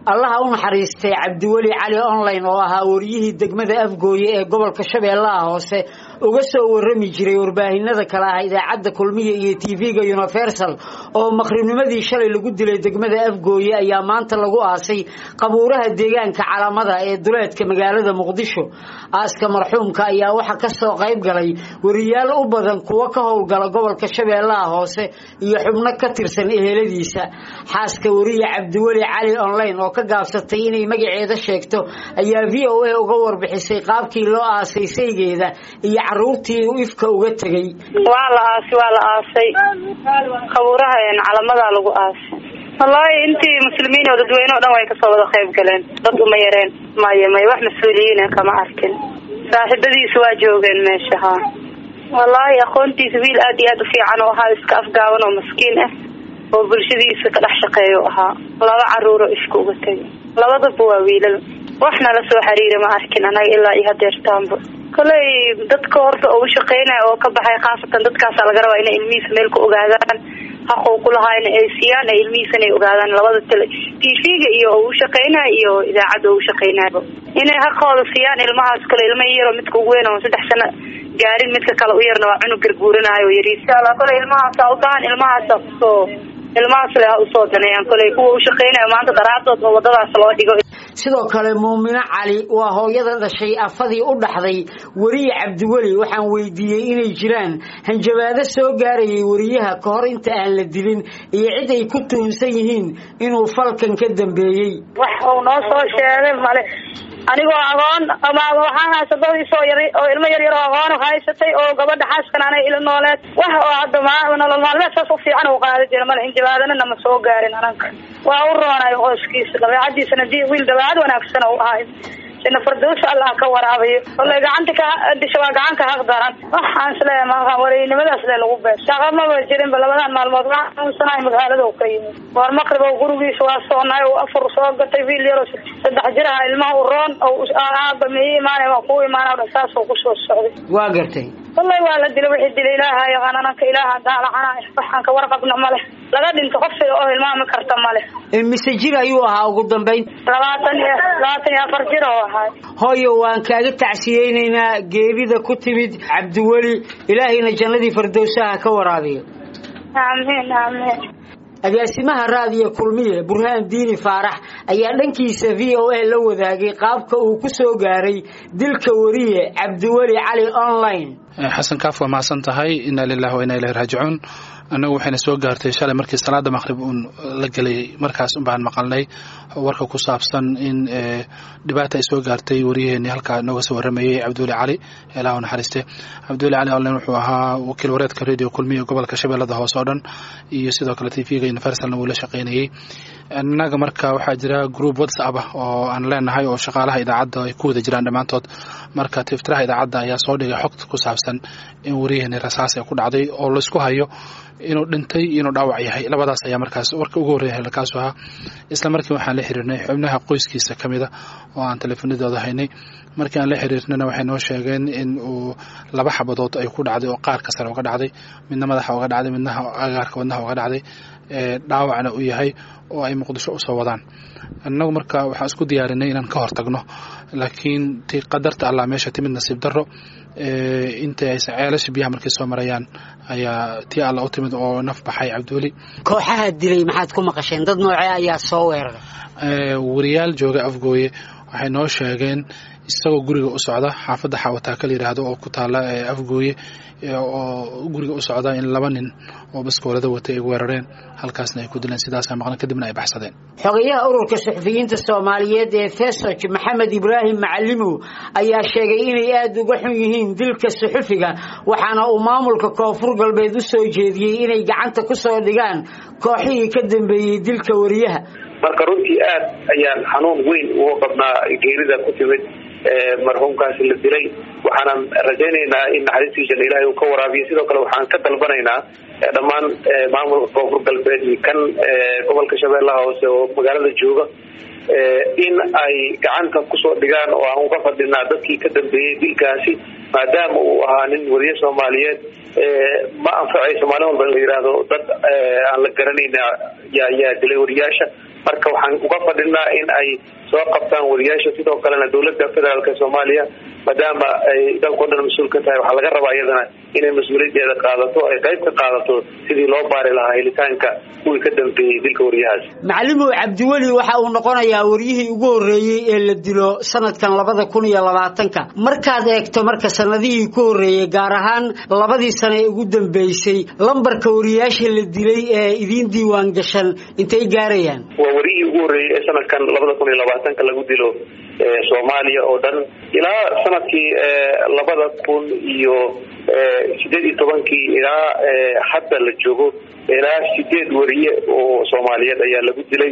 allaha u naxariistay cabdiweli cali online oo ahaa wariyihii degmada afgooye ee gobolka shabeellaha hoose uga soo warami jiray warbaahinada kale ah idaacadda kulmiya iyo tv-ga universal oo maqribnimadii shalay lagu dilay degmada afgooye ayaa maanta lagu aasay qabuuraha deegaanka calamada ee duleedka magaalada muqdisho aaska marxuumka ayaa waxaa kasoo qayb galay wariyaal u badan kuwo ka howlgala gobolka shabeellaha hoose iyo xubno ka tirsan eheladiisa xaaska wariye cabdiweli cali online oo ka gaabsatay inay magaceeda sheegto ayaa v o a uga warbixisay qaabkii loo aasay saygeeda iyo caruurtii uu ifka uga tegey waa la aasay waa la aasay qabuuraha calamadaa lagu aasay wallaahi intii muslimiin oo dadweyne o dhan way kasoo wada qayb galeen dad uma yareen maya maya wax mas-uuliyiina kama arkin saaxiibadiisu waa joogeen meesha haa wallaahi aqoontiisa wiil aad iyo aad u fiican oo ahaa iska afgaaban oo maskiin ah oo bulshadiisa ka dhex shaqeeya ahaa laba caruuro ifka uga tegay labadaba waa wiilal waxna la soo xiriira ma arkin anaga ilaa iyo hadeertaanba koley dadka horta ugu shaqeynaya oo ka baxay khaasatan dadkaasa laga rabaa inay ilmihiisa meel ku ogaadaan xaquu kulahaa in ay siiyaan ay ilmihiisa inay ogaadaan labada tele tv-ga iyo ugu shaqeynaya iyo idaacadda ugu shaqeynaya inay xaqooda siiyaan ilmahaas kale ilma yaro midka ugu weyn oo saddex sano gaarin midka kale u yarna waa cunug garguuranayo yari insha allah kole ilmahaasa u baahan ilmahaasa kusoo ilmahaas le ha usoo daneeyaan koley kuwa u shaqeynaya maanta daraadood oo wadadaas loo dhigo sidoo kale muumino cali waa hooyada dhashay afadii u dhaxday weriye cabdiweli waxaan weydiiyey inay jiraan hanjabaado soo gaarayay weriyaha ka hor inta aan la dilin iyo cid ay ku tuhunsan yihiin inuu falkan ka dambeeyey wax uu noo soo sheegay male anigoo aqoon ama waxaan haysadadiisoo yar oo ilmo yar yar oo aqoon haysatay oo gabadha xaaskan anay ila nooleed wax oo hadda ma nolol maalmeed saas u fiican uu qaadi jira male hinjabaadana nama soo gaarin ananka waa u roonayo qoyskiisa dabeecadiisana di wiil dabeecad wanaagsan u ahay sina fardows allah ka waraabayo wallay gacanta ka disha waa gacan ka haq daran waxaan isleeyahay maa wareynimadaas le lagu beer shaqa maba jirinba labadan maalmood waxaan xanuunsanahay magaalada u ka yimid war maqrib oo gurigiisa waa soonaay oo afur soo gatay wiil yaro saddex jir aha ilmaha u roon oo aaba mii imaanay waa kuu imaana saasoo kusoo socday waa gartay wallahi waa la dilay wixii dilay ilaaha yaqaan ananka ilaaha daalacanaay waxaan ka warqabna male laga dhinto qofsiga oo hilmaami karta male mise jir ayuu ahaa ugu dambayn labaatan iyo labaatan iyo afar jir oo ahaa hooyo waan kaaga tacsiyeynaynaa geerida ku timid cabdiweli ilaahayna jannadii fardowsaha ka waraabiyo aamiin aamiin agaasimaha raadiyo kulmiye burhaan diini faarax ayaa dhankiisa v o a la wadaagay qaabka uu ku soo gaaray dilka wariye cabdiweli cali online xasan kaaf waa mahadsan tahay inaa lilahi wa inaa ilahi raajicuun annagu waxayna soo gaartay shalay markii salaada maqhrib uun la gelay markaas unbaan maqalnay warka ku saabsan in dhibaata ay soo gaartay wariyaheenii halkaa nooga soo waramayey cabdiweli cali ilaah u naxariiste cabdiweli cali online wuxuu ahaa wakiil wareedka radio kulmiya gobolka shabeellada hoose oo dhan iyo sidoo kale tv-ga universalna wuu la shaqaynayey innaga marka waxaa jira group whatsapp ah oo aan leenahay oo shaqaalaha idaacadda ay ku wada jiraan dhammaantood marka tiftiraha idaacadda ayaa soo dhigay xogta ku saabsan in wariyaheenii rasaas ay ku dhacday oo laysku hayo inuu dhintay iyo inuu dhaawac yahay labadaas ayaa markaas warka ugu horreeya halkaasu ahaa isla markii waxaan la xiriirnay xubnaha qoyskiisa ka mida oo aan teleefanadooda haynay markii aan la xiriirnana waxay noo sheegeen in uu laba xabadood ay ku dhacday oo qaarka sare uga dhacday midna madaxa uga dhacday midna agaarka wadnaha uga dhacday dhaawacna uu yahay oo ay muqdisho usoo wadaan annagu marka waxaan isku diyaarinay inaan ka hortagno laakiin ti qadarta allah meesha timid nasiib darro intay aysan ceelasha biyaha markay soo marayaan ayaa tii alla u timid oo naf baxay cabdiweli kooxaha dilay maxaad ku maqasheen dad noocee ayaa soo weeraray wariyaal jooga afgooye waxay noo sheegeen isagoo guriga u socda xaafadda xaawataaka la yidhaahdo oo ku taala afgooye oo guriga u socda in laba nin oo baskoolada watay ay weerareen halkaasna ay ku dileen sidaasa maqlan kadibna ay baxsadeen xogayaha ururka suxufiyiinta soomaaliyeed ee fesoj maxamed ibraahim macalimow ayaa sheegay inay aada uga xun yihiin dilka suxufiga waxaana uu maamulka koonfur galbeed u soo jeediyey inay gacanta ku soo dhigaan kooxihii ka dambeeyey dilka wariyaha marka runtii aad ayaan xanuun weyn uga qabnaa geerida ku timid marxuumkaasi la dilay waxaanan rajaynaynaa in naxariistiisana ilaahay uu ka waraabiyo sidoo kale waxaan ka dalbanaynaa dhammaan maamulka koonfur galbeed iyo kan gobolka shabeellaha hoose oo magaalada jooga in ay gacanta kusoo dhigaan oo aan uga fadhinaa dadkii ka dambeeyey dilkaasi maadaama uu ahaa nin wariye soomaaliyeed ma anfacayso maalin walba in la yidhaahdo dad aan la garanayna yaa yaa dilay wariyaasha marka waxaan uga fadhinaa in ay soo qabtaan wariyaasha sidoo kalena dowladda federaalk soomaaliya maadaama ay dalkao dhan mas-uul ka tahay waxaa laga rabaa iyadana inay mas-uuliyadeeda qaadato ay qayb ka qaadato sidii loo baari lahaa helitaanka kuwii ka dambeeyey dilka wariyahaas macalimow cabdiweli waxa uu noqonayaa waryihii ugu horreeyey ee la dilo sanadkan labada kun iyo labaatanka markaad eegto marka sanadihii ku horreeyey gaar ahaan labadii sano ee ugu dambeysay lambarka wariyaasha la dilay ee idiin diiwaan gashan intay gaarayaan waa wariyihii ugu horreeyey ee sanadkan labada kun iyo labaatanka lagu dilo soomaaliya oo dhan ilaa sanadkii labada kun iyo sideed iyo tobankii ilaa hadda la joogo ilaa sideed wariye oo soomaaliyeed ayaa lagu dilay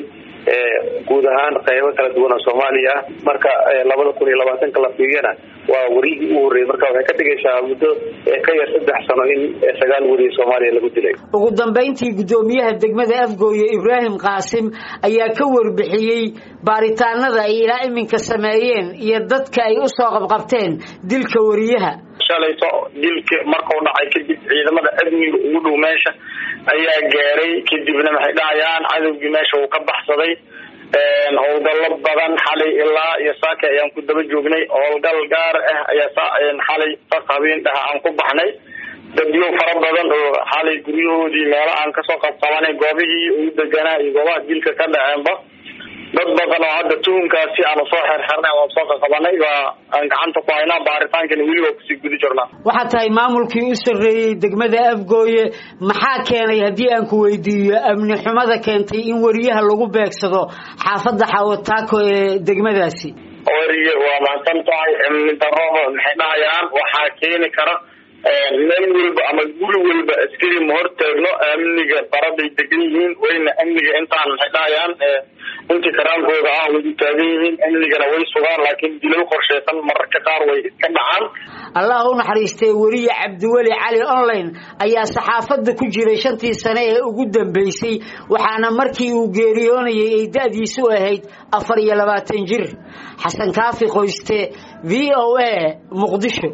guud ahaan qaybo kala duwan oo soomaaliya ah marka labada kun iyo labaatanka la fiiriyana waa wariyihii ugu horreeyey marka waxay ka dhigaysaa muddo ka yar saddex sano in sagaal wariye soomaaliya lagu dilay ugu dambayntii guddoomiyaha degmada afgooye ibraahim qaasim ayaa ka warbixiyey baaritaanada ay ilaa iminka sameeyeen iyo dadka ay usoo qabqabteen dilka wariyaha shalayto dilka markuu dhacay kadib ciidamada amniga ugu dhow meesha ayaa gaaray kadibna maxay dhahayaan cadowgii meesha uu ka baxsaday howlgallo badan xalay ilaa iyo saaka ayaan ku daba joognay howlgal gaar ah ayaa xalay sas habeen dhaha aan ku baxnay dadyo fara badan oo xalay guryahoodii meelo aan kasoo qabqabanay goobihii ugu deganaa iyo goobaha dilka ka dhaceenba dad badan oo hadda tuhunkaasi aanu soo xerxernay aan soo qaqabanay waa aan gacanta ku haynaa baaritaankana weli waa kusii gudi jirnaa waxaa tahay maamulkii u sarreeyey degmada afgooye maxaa keenay haddii aan ku weydiiyo amni xumada keentay in wariyaha lagu beegsado xaafadda xawataako ee degmadaasi wariye waa mahadsan tahay amni darada maxay dhahayaan waxaa keeni kara meel walba ama guri walba askari ma hortaagno amniga baraday degan yihiin wayna amniga intaan maxay dhahayaan intii karaankooda ah way u taagan yihiin amnigana way sugaan laakiin dilal qorsheysan mararka qaar way iska dhacaan allah u naxariistay weriye cabdiweli cali online ayaa saxaafadda ku jiray shantii sane ee ugu dambeysay waxaana markii uu geeriyoonayay ay da-diisu ahayd afar iyo labaatan jir xasan kaafi qoyste v o a muqdisho